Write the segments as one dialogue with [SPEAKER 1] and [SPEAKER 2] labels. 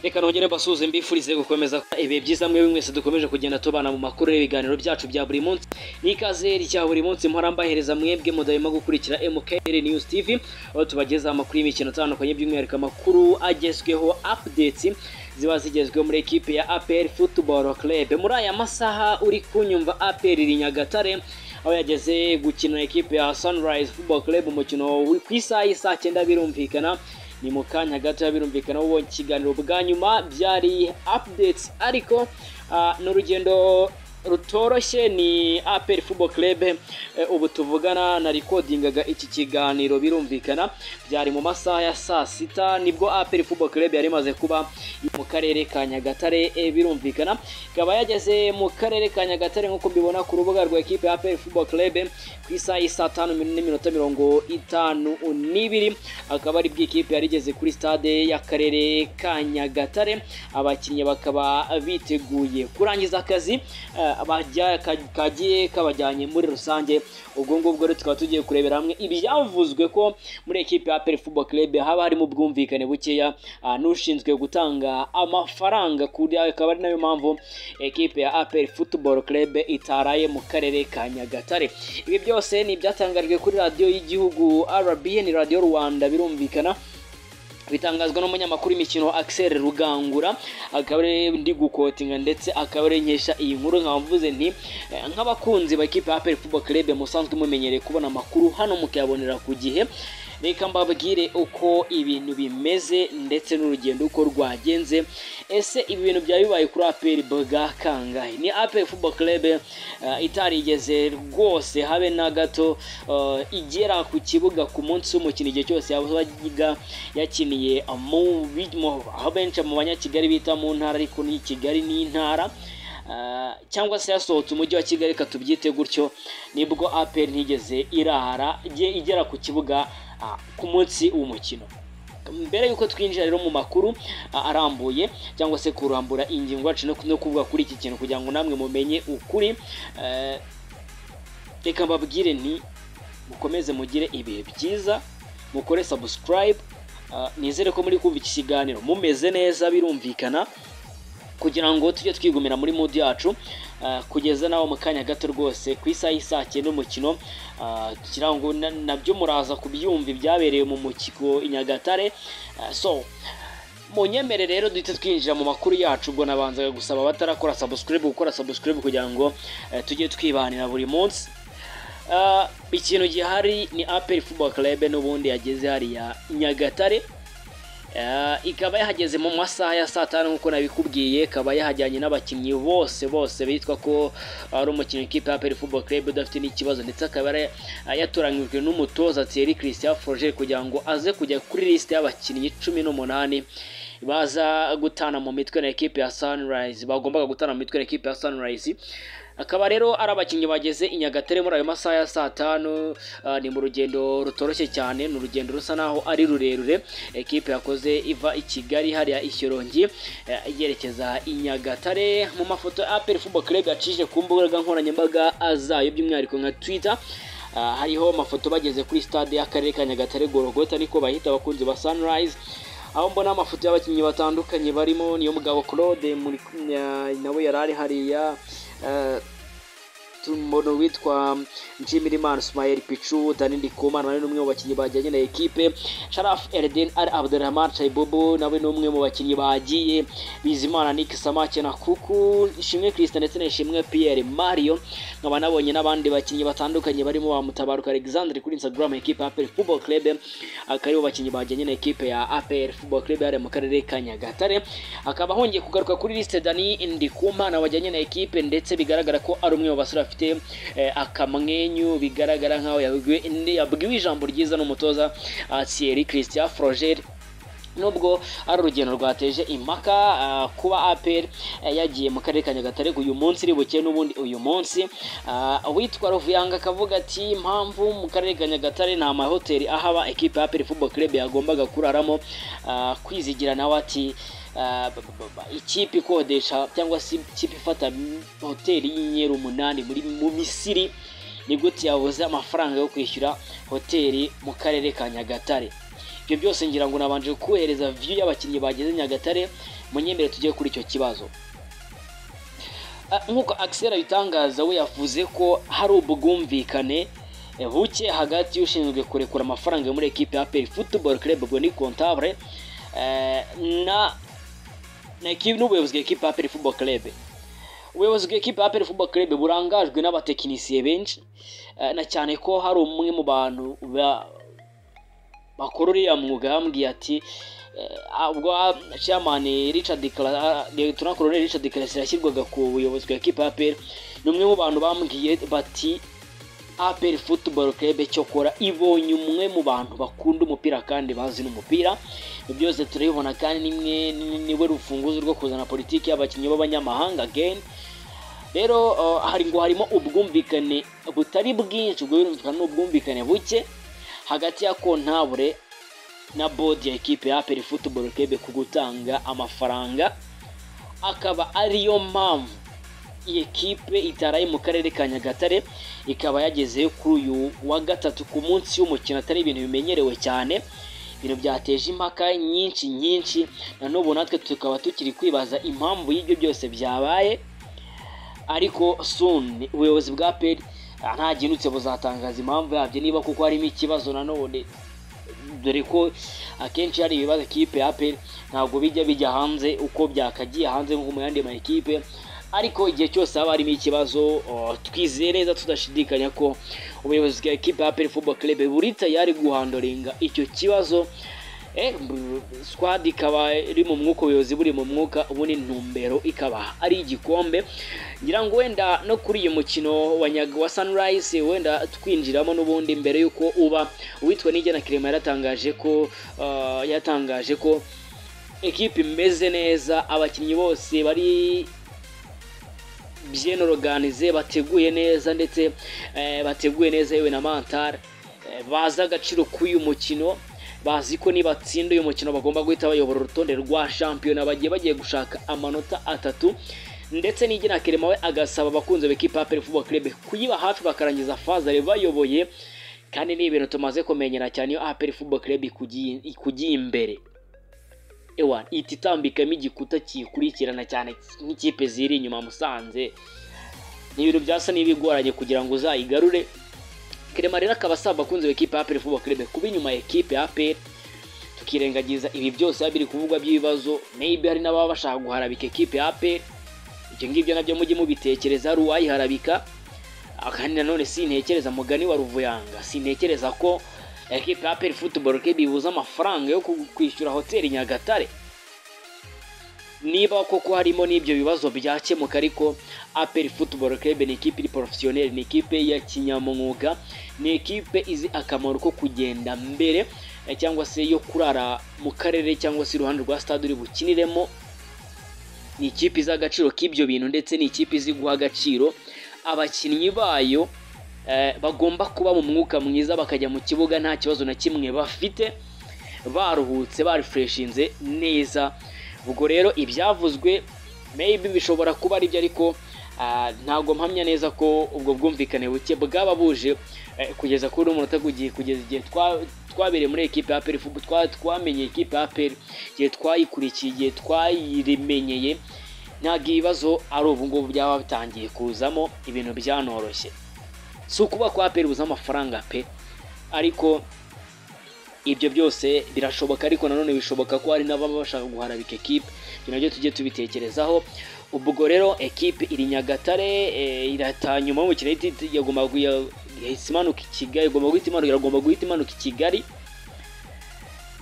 [SPEAKER 1] reka nongere mbasuhuze mbifurize gukomeza ibihe byiza mwe mwese dukomeje kugenda tubana mu makuru y'ibiganiro byacu bya buri munsi n'ikazeri cya buri munsi mpora mbahereza mwebwe mudahema gukurikira MKR News TV aho tubagezaho amakuru y'imikino itandukanye by'umwihariko amakuru agezweho updates ziba zigezweho muri ekipe ya APR Football Club muri aya masaha uri kunyumva APR iri Nyagatare aho yageze gukina ekipe ya Sunrise Football Club umukino ku isaha y'isaa cyenda birumvikana ni mu kanya gato birumvikana ubonye ikiganiro bwa nyuma byari updates ariko ni urugendo rutoroshye ni APR Football Club ubu tuvugana na rekodingaga iki kiganiro birumvikana byari mu masaha ya saa sita nibwo APR Football Club yari imaze kuba mu karere ka Nyagatare birumvikana ikaba yageze mu karere ka Nyagatare nk'uko mbibona ku rubuga rwa ekipe ya APR Football Club ku isaha y'isaa tanu n'iminota mirongo itanu n'ibiri akaba ari bw'ikipe yari igeze kuri stade y'akarere ka Nyagatare abakinnyi bakaba biteguye kurangiza akazi kagiye kabajyanye muri rusange ubwo ngubwo rero tukaba tugiye kurebera hamwe ibyavuzwe ko muri ekipe ya APR Football Club haba harimo ubwumvikane bukeya n'ushinzwe gutanga amafaranga kuri akaba ari nayo mpamvu ekipe ya APR Football Club itaraye mu karere ka Nyagatare ibi byose ni ibyatangajwe kuri radiyo y'igihugu RBN radiyo Rwanda birumvikana bitangazwa n'umunyamakuru w'imikino Axel Rugangura akaba ari ndi gukotinga ndetse akaba ari nkesha iyi nkuru nkaba mvuze nti nk'abakunzi ba ikipe ya APR Football Club musanzwe mumenyereye kubona amakuru hano mukayabonera ku gihe reka mbabwire uko ibintu bimeze ndetse n'urugendo uko rwagenze ese ibi bintu byari bibaye kuri APR bwa kangahe ni APR Football Club itarigeze rwose habe na gato igera ku kibuga ku munsi w'umukino igihe cyose yabaga yakiniye aho benshi mu banyakigali bita mu ntara ariko ni kigali ni intara cyangwa se yasohotse umujyi wa kigali katubyite gutyo nibwo APR ntigeze irahara igera ku kibuga ku munsi w'umukino mbere y'uko twinjira rero mu makuru arambuye cyangwa se kurambura ingingo yacu no kuvuga kuri iki kintu kugira ngo namwe mumenye ukuri reka mbabwire ni mukomeze mugire ibihe byiza mukore sabusikarayibe nizere ko muri kumva iki kiganiro mumeze neza birumvikana kugira ngo tujye twigumira muri mudi yacu kugeza nawe mu kanya gato rwose ku isaha y'isaa cyenda umukino kugira ngo nabyo muraza kubyumva ibyabereye mu mukiko i nyagatare so mu nyemere rero duhita twinjira mu makuru yacu ubwo nabanzaga gusaba abatarakora sabusikaribe gukora sabusikaribe kugira ngo tujye twibanira buri munsi ikintu gihari ni aperi fubo karebe n'ubundi yageze hariya nyagatare ikaba yahageze mu masaha ya saa tanu nk'uko nabikubwiye ikaba yahajyanye n'abakinnyi bose bose bitwa ko ari umukino ikipe ya APR Football Club udafite n'ikibazo ndetse akaba yatoranyijwe n'umutoza Thierry Christian Froger kugira ngo aze kujya kuri liste y'abakinnyi cumi n'umunani baza gutana mu mitwe na ekipe ya Sunrise bagombaga gutana mu mitwe na ekipe ya Sunrise akaba rero ari abakinnyi bageze i Nyagatare muri ayo masaha ya saa tanu ni mu rugendo rutoroshye cyane ni urugendo rusa naho ari rurerure ekipe yakoze iva i Kigali hariya ishyorongi yerekeza i Nyagatare mu mafoto ya APR Football Club yacishije ku mbuga nkoranyambaga zayo by'umwihariko nka Twitter hariho amafoto bageze kuri stade y'akarere ka Nyagatare Gorogota niko bahita abakunzi ba Sunrise aho mbona amafoto y'abakinnyi batandukanye barimo niyo mugabo Claude nawe yari ari hariya umuntu witwa Nshimirimana Ismael Pichu Dani Ndikuma nawe ni umwe mu bakinnyi bajyanye na ekipe Sharaf Erden Al Abdelrahman Chaibobo nawe ni umwe mu bakinnyi bagiye Bizimana Nick Samake na Kuku Ishimwe Christian ndetse na Ishimwe Pierre Mario nkaba nabonye n'abandi bakinnyi batandukanye barimo ba Mutabaruka Alexandre kuri Instagram ekipe ya APR Football Club akari bakinnyi bajyanye na ekipe ya APR Football Club yari mu karere ka Nyagatare akaba hongeye kugaruka kuri liste Dani Ndikuma na wajyanye na ekipe ndetse bigaragara ko ari umwe mu basore bafite afite akamwenyu bigaragara nkaho yabwiwe ijambo ryiza n'umutoza Thierry Christian Froger nubwo ari urugendo rwateje impaka kuba APR yagiye mu karere ka Nyagatare uyu munsi iri buke n'ubundi uyu munsi uwitwa Ruvuyanga akavuga ati impamvu mu karere ka Nyagatare nta mahoteli ahaba ekipe ya APR Football Club yagombaga kuraramo kwizigira nawe ati ikipe ikodesha cyangwa se ikipe ifata hoteli y'inyeri umunani muri mu misiri ni gute yabuze amafaranga yo kwishyura hoteli mu karere ka nyagatare ibyo byose ngira ngo nabanje kukohereza viyu y'abakinnyi bageze nyagatare munyemere tujye kuri icyo kibazo nk'uko akisera abitangaza we yavuze ko hari ubwumvikane buke hagati y'ushinzwe kurekura amafaranga muri ekipe ya peri futuboro kerebe ubwo ni kontabure na n'ubuyobozi bw'ekipe ya peri futuboro kerebe ubuyobozi bw'ekipe ya peri futuboro kerebe burangajwe n'abatekinisiye benshi na cyane ko hari umwe mu bantu bakora uriya mwuga yambwiye ati ubwo chairman Richard Lieutenant Colonel Richard Karasi yashyirwaga ku buyobozi bwa ekipa ya APR ni umwe mu bantu bambwiye bati APR Football Club cyokora ibonye umwe mu bantu bakunda umupira kandi bazi n'umupira byose turabibona kandi nimwe niwe rufunguzo rwo kuzana politiki y'abakinnyi b'abanyamahanga again rero hari ngo harimo ubwumvikane butari bwinshi ubwo birumvikana n'ubwumvikane buke hagati ya kontabure na bodi ya ekipe ya aperi futuboro kebe ku gutanga amafaranga akaba ariyo mpamvu iyi ekipe itaraye mu karere ka nyagatare ikaba yageze kuri uyu wa gatatu ku munsi w'umukino atari ibintu bimenyerewe cyane ibintu byateje impaka nyinshi nyinshi na n'ubu natwe tukaba tukiri kwibaza impamvu y'ibyo byose byabaye ariko suni ubuyobozi bwa peri nta ginutse buzatangaza impamvu yabyo niba kuko harimo ikibazo nanone dore ko akenshi hari ibibazo kipe ya peri ntabwo bijya bijya hanze uko byakagiye hanze nko mu yandi makipe ariko igihe cyose haba harimo ikibazo twizeye neza tudashidikanya ko ubuyobozi bwa ekipe ya peri fubo kerebe buri tayari guhandoringa icyo kibazo sikwadi ikaba iri mu mwuka ubuyobozi buri mu mwuka ubundi ntumbero ikaba ari igikombe ngira ngo wenda no kuri uyu mukino wa sanirayisi wenda twinjiramo n'ubundi mbere y'uko uba uwitwa n'igena kirema yaratangaje ko yatangaje ko ekipi imeze neza abakinnyi bose bari byenoruganize bateguye neza ndetse bateguye neza yewe na mantara bazi agaciro k'uyu mukino bazi ko nibatsinda uyu mukino bagomba guhita bayobora urutonde rwa shampiyona bagiye bagiye gushaka amanota atatu ndetse n'igena kerema we agasaba abakunzi b'ikipe ya perifubo kerebe kuyiba hafi bakarangiza fazare bayoboye kandi ni ibintu tumaze kumenyera cyane iyo aperi fubo kerebe ikugiye imbere ewa ihita itambikamo igikuta kiyikurikirana cyane nk'ikipe ziri inyuma musanze ni ibintu byasa n'ibigoranye kugira ngo uzayigarure kerema rero akaba asaba abakunzi b'ikipe ya aperi vuba kerebe kuba inyuma ya ekipe ya aperi tukirengagiza ibi byose biba biri kuvugwa by'ibibazo maybe hari n'ababa bashaka guharabika ekipe ya aperi ibyo ngibyo nabyo mujye mubitekereza hari uwayiharabika kandi nanone sintekereza mugani wa ruvuyanga sintekereza ko ekipe ya aperi futuboro kebe ibuze amafaranga yo kwishyura hoteli nyagatare niba koko harimo n'ibyo bibazo byakemuka ariko aperi futuboro kerebe ni ikipe iri porofesiyoneri ni ikipe ya kinyamwuga ni ikipe izi akamaro ko kugenda mbere cyangwa se yo kurara mu karere cyangwa se iruhande rwa sitade uri bukiniremo ni ikipe izi agaciro k'ibyo bintu ndetse ni ikipe izi guha agaciro abakinnyi bayo bagomba kuba mu mwuka mwiza bakajya mu kibuga nta kibazo na kimwe bafite baruhutse barifureshinze neza ubwo rero ibyavuzwe maybe bishobora kuba aribyo ariko ntabwo mpamya neza ko ubwo bwumvikane buke bwaba buje kugeza kuri umunota ugiye kugeza igihe twabereye muri ekipe ya peri twamenye ekipe ya peri igihe twayikurikiye igihe twayimenyeye ntabwo ibibazo ari ubu ngubu byaba bitangiye kuzamo ibintu byanoroshye si ukuba kwa peri buze amafaranga pe ariko ibyo byose birashoboka ariko nanone bishoboka ko hari n'ababa bashaka guharabika ekipe ibyo nabyo tujye tubitekerezaho ubwo rero ekipe iri nyagatare irataha nyuma y'umukino yagomba imanuka i kigali igomba guhita imanuka iragomba guhita imanuka i kigali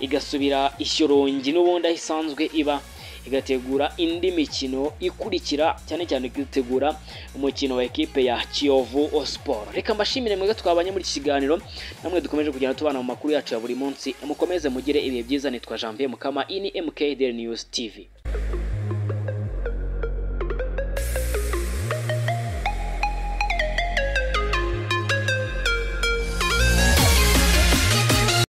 [SPEAKER 1] igasubira ishyorongi n'ubundi aho isanzwe iba igategura indi mikino ikurikira cyane cyane igategura umukino wa ekipe ya kiyovu siporo reka mbashimire mwebwe twabanye muri iki kiganiro namwe dukomeje kugenda tubana mu makuru yacu ya buri munsi mukomeze mugire ibihe byiza nitwa janvier mukama ini mkdr news tv